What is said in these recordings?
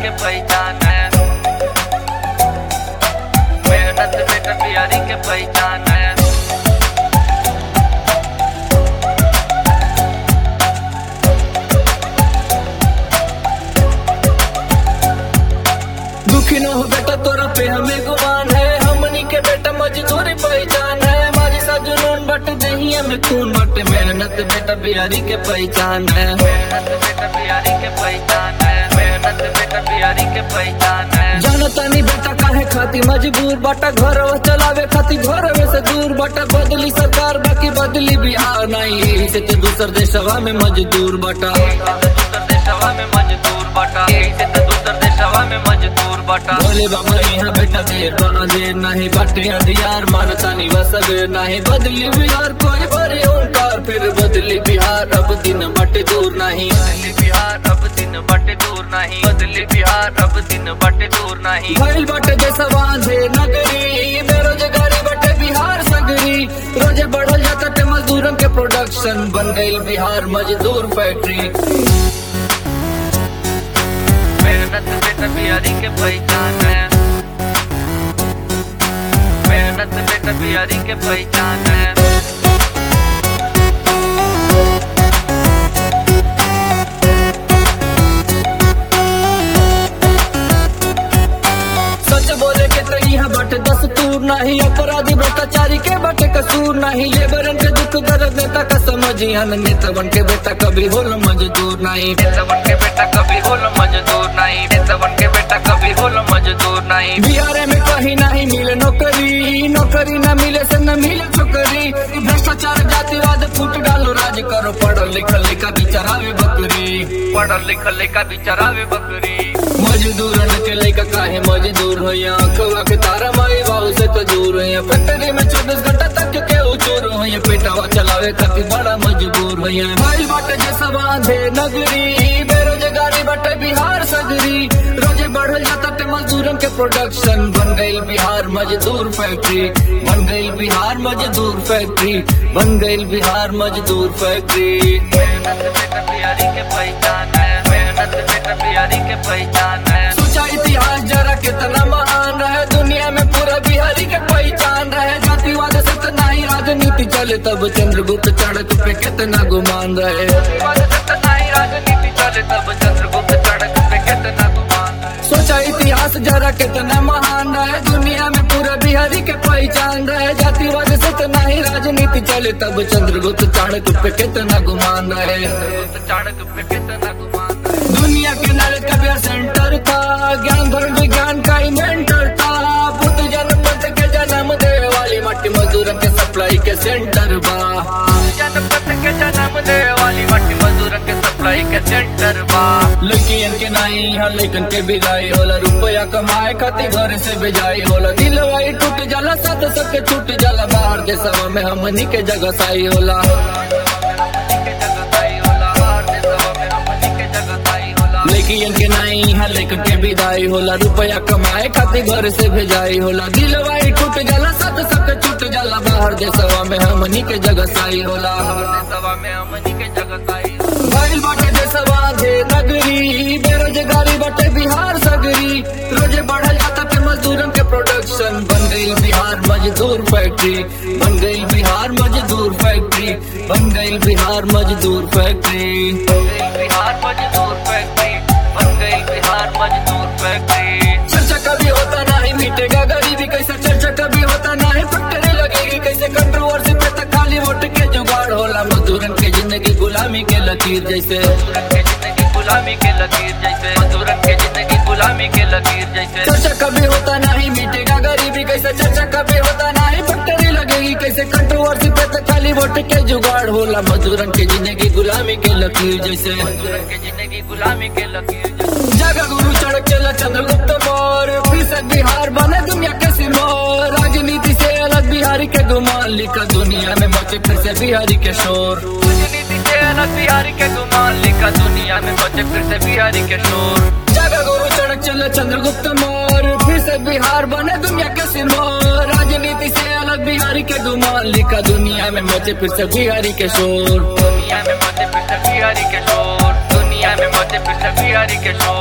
के पहचान है मेहनत बेटा बिहारी के पहचान है दुखी न हो बेटा तोरा पे हमें गुमान है हमनी के बेटा मजदूरी पहचान है हमारी सा जुनून बट दहिया में खून बट मेहनत बेटा बिहारी के पहचान है मेहनत बेटा बिहारी के पहचान है मेहनत बेटा बिहारी के पहचान है जानता नहीं बेटा काहे खाती मजबूर बाटा घर चलावे खाती घर से दूर बाटा बदली सरकार बाकी बदली बिहार नहीं से तो दूसर देशवा में मजदूर बाटा दूसर देशवा में मजदूर बटा से तो दूसर देशवा में मजदूर बटा बोले बाबा यहाँ बेटा देर बना देर नहीं बाटे अंधियार मानता नहीं वसबे नहीं बदली बिहार कोई बड़े ओंकार फिर बदली बिहार अब दिन बटे दूर नहीं बदली बिहार अब दिन बटे दूर नहीं बदली बिहार अब दिन बटे दूर नहीं भइल बाटे जैसा बांधे नगरी बेरोजगारी बटे बिहार सगरी रोजे बढ़ल जाता ते मजदूरन के प्रोडक्शन बन गई बिहार मजदूर फैक्ट्री मेहनत बेटा बिहारी के पहचान है मेहनत बेटा बिहारी के पहचान है सच बोले के तो यहाँ बाटे दस्तूर नहीं अपराधी भ्रष्टाचारी के बाटे कसूर नहीं लेबरन के दुख दर्द नेता का समझिया नेता बन के बेटा कभी होल मजदूर नहीं नेता बन के बेटा कभी होल मजदूर नहीं नेता बन के बेटा कभी होल मजदूर नहीं बिहार में कहीं नहीं मिले नौकरी नौकरी न मिले से न मिले छोकरी भ्रष्टाचार जातिवाद फूट डालो राज करो पढ़ो लिखल लिखा बिचारावे बकरी पढ़ल लिखल लेका बिचरावे बकरी मजदूरन के लेकर काहे मजदूर हो यहाँ खवा के तारा माई बाबू से तो दूर है फैक्ट्री में चौबीस घंटा तक के उचूर हो यहाँ पेटावा चलावे खातिर बड़ा मजबूर हो यहाँ भाई बाटे जैसा बांधे नगरी बेरोजगारी बाटे बिहार सगरी रोजे बढ़ल जाता ते मजदूरन के प्रोडक्शन बन गई बिहार मजदूर फैक्ट्री बन गई बिहार मजदूर फैक्ट्री बन गई बिहार मजदूर फैक्ट्री मेहनत बेटा बिहारी के पहचान है मेहनत बेटा बिहारी के पहचान है सोचा इतिहास जरा कितना महान रहे दुनिया में पूरा बिहारी के पहचान रहे जातिवाद से तो नहीं राजनीति चले तब चंद्रगुप्त चढ़क पे कितना गुमान रहे बाद सत्ता नहीं राजनीति चले तब चंद्रगुप्त चढ़क पे कितना गुमान है सोचा इतिहास जरा कितना महान रहे दुनिया में पूरा बिहारी के पहचान रहे जातिवाद से तो नहीं राजनीति चले तब चंद्रगुप्त चाणक पे कितना गुमान रहे चंद्रगुप्त चढ़क पे कितना गुमान है दुनिया के नल कबीर सेंटर था ज्ञान धर्म विज्ञान का इन्वेंटर था बुद्ध जनपद के जन्म दे वाली मट्टी मजदूर के सप्लाई के सेंटर बा जनपद के जन्म दे वाली मट्टी मजदूर के सप्लाई के सेंटर बा लड़कियन के नाई यहाँ लेकिन के बिगाई होला रुपया कमाए खातिर घर से बेजाई होला दिल वाई टूट जाला सत सक छूट जाला बाहर के सवा में हमनी के जगह साई होला हमनी के जगत आई होला बाहर देशवा में हमनी के जगत आई होला लड़कियन के नाई यहाँ लेकिन के विदाई होला रुपया कमाए खातिर घर से भेजाई होला दिल वाई टूट जाला सत सक छूट जाला बाहर देशवा में हमनी के जगह साई होला देशवा में हमनी के जगत आई होला भइल बाटे देशवा दे नगरी बेरोजगारी बाटे बिहार सगरी रोजे बढ़ल जाता पे मजदूरन के प्रोडक्शन बन गई बिहार मजदूर फैक्ट्री बन गई बिहार मजदूर फैक्ट्री बन गई बिहार मजदूर फैक्ट्री बन गई बिहार मजदूर फैक्ट्री बन गई बिहार मजदूर फैक्ट्री चर्चा कभी होता नहीं मिटेगा गरीबी कैसे चर्चा कभी होता नहीं फैक्ट्री लगेगी कैसे कंट्रोवर्सी पे तक खाली वोट के जुगाड़ होला मजदूरन के जिंदगी गुलामी के लकीर जैसे मजदूरन के जिंदगी गुलामी के लकीर जैसे मजदूरन के जिंदगी गुलामी के लकीर जैसे चर्चा कभी होता नहीं मिटेगा गरीबी कैसे चर्चा कभी होता नहीं फैक्ट्री लगेगी कैसे कंट्रोवर्सी पे तो खाली वोट के जुगाड़ होला मजदूरन के जिंदगी गुलामी के लकीर जैसे मजदूरन के जिंदगी गुलामी के लकीर जैसे जगह गुरु चढ़क चला चंद्रगुप्त मौर्य फीसद बिहार बने दुनिया के सिमोर राजनीति से अलग बिहारी के गुमान लिखा दुनिया में मचे फिर से बिहारी के शोर राजनीति से अलग बिहारी के गुमान लिखा दुनिया में बचे फिर से बिहारी के शोर जगह गुरु चढ़क चला चंद्रगुप्त मौर्य फिर से बिहार बने दुनिया के सिरमौर राजनीति से अलग बिहारी के गुमान लिखा दुनिया में मचे फिर से बिहारी के शोर दुनिया में बचे फिर से बिहारी के शोर दुनिया में बचे फिर से बिहारी के शोर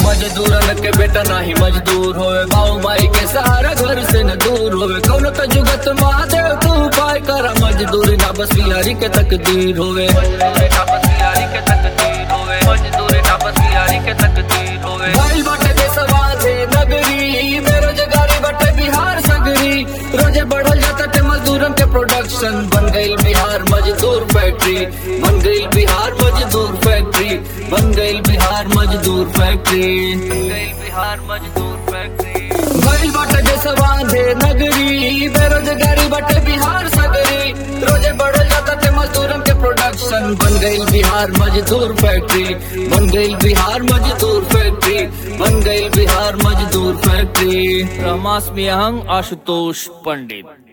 मजदूरन के बेटा नहीं मजदूर होवे बाऊ माई के सहारा घर से न दूर होवे कौन तो जुगत महादेव तू उपाय करा मजदूरी ना बस बिहारी के तकदीर होवे मजदूरी ना बस बिहारी के तकदीर होवे मजदूरी ना बस बिहारी के तकदीर होवे भाई बाटे देशवा से नगरी बेरोजगारी बाटे बिहार सगरी रोजे बढ़ल जाता ते मजदूरन के प्रोडक्शन बन गई बिहार मजदूर फैक्ट्री बन गई बिहार मजदूर फैक्ट्री बन गई बिहार मजदूर फैक्ट्री गई बिहार मजदूर फैक्ट्री भइल बाटे देशवा से नगरी बेरोजगारी बाटे बिहार सगरी रोजे बढ़ल जाता ते मजदूरन के प्रोडक्शन बन गई बिहार मजदूर फैक्ट्री बन गई बिहार मजदूर फैक्ट्री बन गई बिहार मजदूर फैक्ट्री रहमास मियांग आशुतोष पंडित